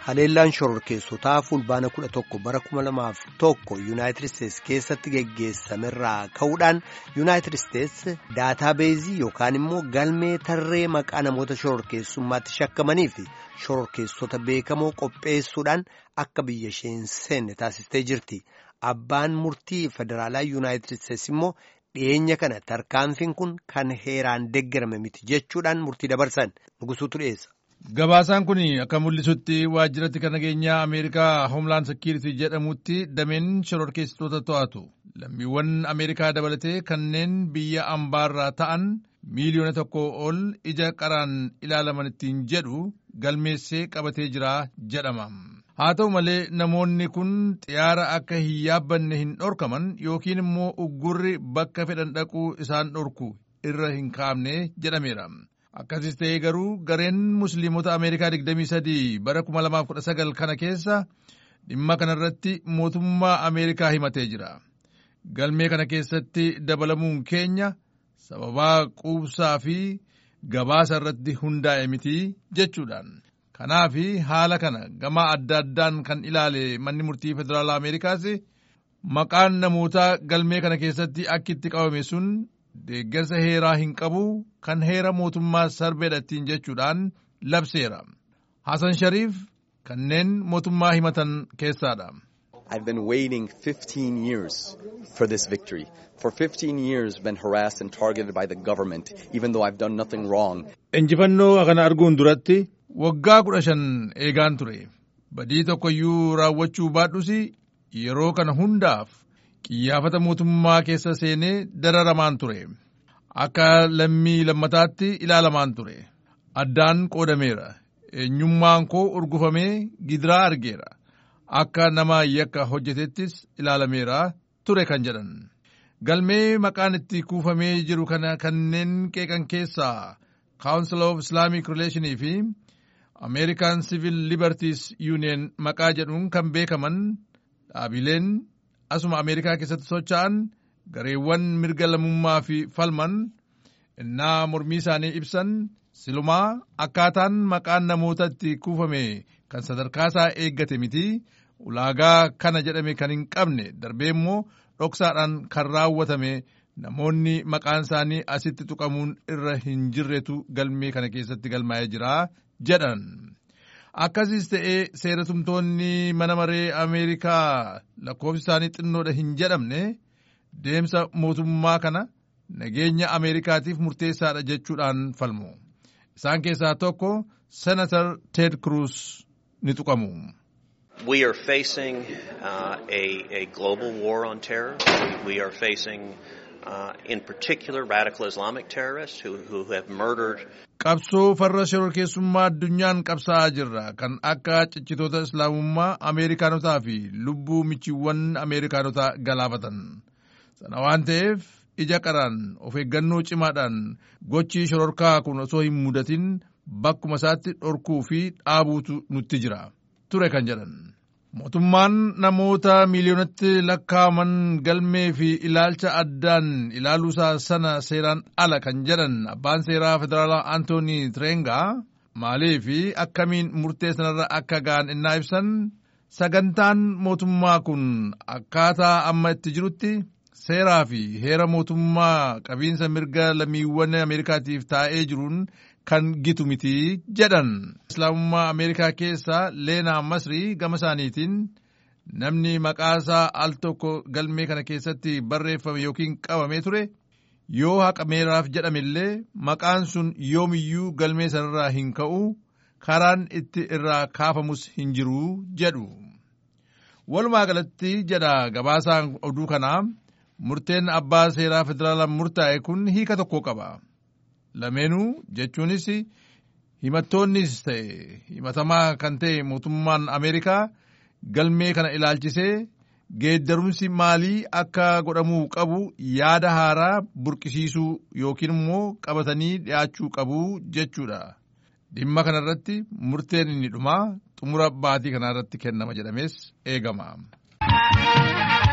haleellaan shororkeessotaa fulbaana kudha tokko bara kuma lamaaf tokko yuunaayitid isteets keessatti geggeessamerraa ka'uudhaan yuunaayitid isteets daataabeezii yookaan immoo galmee tarree maqaa namoota shororkeessummaatti shakkamanii fi shororkeessota beekamoo qopheessuudhaan akka biyya isheen seenne taasistee jirti abbaan murtii federaalaa yuunaayitid isteets immoo dhiyeenya kana tarkaanfiin kun kan heeraan deeggarame miti jechuudhaan murtii dabarsan nugusuutu dhiyeessa. Gabaasaan kun akka mul'isutti waajjiratti kan nageenyaa Ameerikaa Hoomlaan Sekiiriti jedhamutti dameen shororkeessitoota to'atu. Lammiiwwan Ameerikaa dabalatee kanneen biyya ambaarraa ta'an miiliyoona tokko ol ija qaraan ilaalaman ittiin jedhu galmeessee qabatee jira jedhama. Haa ta'u malee namoonni kun xiyyaara akka hin yaabbanne hin dhorkaman yookiin immoo uggurri bakka fedhan dhaquu isaan dhorku irra hin kaa'amne jedhameera. Akkasis ta'ee garuu gareen musliimota Ameerikaa 23 bara 2019 kana keessa dhimma kanarratti mootummaa Ameerikaa himatee jira. Galmee kana keessatti dabalamuun keenya sababaa quubsaa fi gabaasa irratti hundaa'e miti jechuudhaan. Kanaaf haala kana gama adda addaan kan ilaale manni murtii federaalaa Ameerikaas maqaan namootaa galmee kana keessatti akka itti qabame sun deeggarsa heeraa hin qabu kan heera mootummaa sarbeedha ittiin jechuudhaan labseera. Hasan Shariif kanneen mootummaa himatan keessaadha. I've been waiting 15 years for this victory. For 15 years been harassed and targeted by the government even though I've done nothing wrong. Injifannoo kana arguun duratti waggaa kudha shan eegaan ture. Badii tokkoyyuu raawwachuu baadhus yeroo kana hundaaf qiyyaafata mootummaa keessa seenee dararamaan ture. Akka lammii lammataatti ilaalamaan ture. Addaan qoodameera. Eenyummaan koo urgufamee gidiraa argeera. Akka nama yakka hojjetettis ilaalameera ture kan jedhan. Galmee maqaan itti kuufamee jiru kana kanneen qeeqan keessaa Council of Islamic Relationii fi American Civil Liberties Union maqaa jedhuun kan beekaman dhaabileen asuma Ameerikaa keessatti socho'an gareewwan mirga lammummaa fi falman innaa mormii isaanii ibsan silumaa akkaataan maqaan namoota itti kuufame kan sadarkaasaa eeggate miti ulaagaa kana jedhame kan hin qabne darbee immoo dhoksaadhaan kan raawwatame namoonni maqaan isaanii asitti tuqamuun irra hin jirretu galmee kana keessatti galmaa'ee jira jedhan. Akkasiis ta'ee seeratumtoonni mana maree Ameerikaa lakkoofsi isaanii xinnoodha hin jedhamne deemsa mootummaa kana nageenya Ameerikaatiif murteessaadha jechuudhaan falmu. Isaan keessaa tokko Senator Ted Cruz ni tuqamu. We are facing uh, a, a global war on terror. We are facing uh, in particular radical Islamic terrorists who, who have murdered Qabsoo farra shororkeessummaa addunyaan qabsaa'aa jirra kan akka ciccitoota islaamummaa Ameerikaanotaa fi lubbuu michiiwwan Ameerikaanotaa galaafatan. Sana waan ta'eef ija qaraan of eeggannoo cimaadhaan gochii shororkaa kun osoo hin mudatin bakkuma isaatti dhorkuu fi dhaabuutu nutti jira. Ture kan jedhan. Mootummaan namoota miiliyoonatti lakkaa'aman galmee fi ilaalcha addaan ilaaluusaa sana seeraan ala kan jedhan abbaan seeraa federaalaa Antoonii Tirengaa maalii fi akkamiin murtee sanarra akka ga'an innaa ibsan sagantaan mootummaa kun akkaataa amma itti jirutti seeraa fi heera mootummaa qabiinsa mirga lammiiwwan Ameerikaatiif taa'ee jiruun kan gitu miti jedhan. Islaamummaa Ameerikaa keessaa Leenaa Masrii gama isaaniitiin namni maqaasaa al tokko galmee kana keessatti barreeffame yookiin qabamee ture yoo haqameeraaf jedhamillee maqaan sun yoomiyyuu galmee sanarraa hin ka'u karaan itti irraa kaafamus hin jiru jedhu. Walumaa galatti jedha gabaasaan oduu kanaa murteen abbaa seeraa federaalaa murtaa'e kun hiika tokko qaba. lameenuu jechuunis himattoonnis ta'e himatamaa kan ta'e mootummaan Ameerikaa galmee kana ilaalchisee geeddarumsi maalii akka godhamuu qabu yaada haaraa burqisiisuu yookiin immoo qabatanii dhiyaachuu qabu jechuudha. Dhimma kanarratti murteen inni dhumaa xumura baatii kanarratti kennama jedhamees eegama.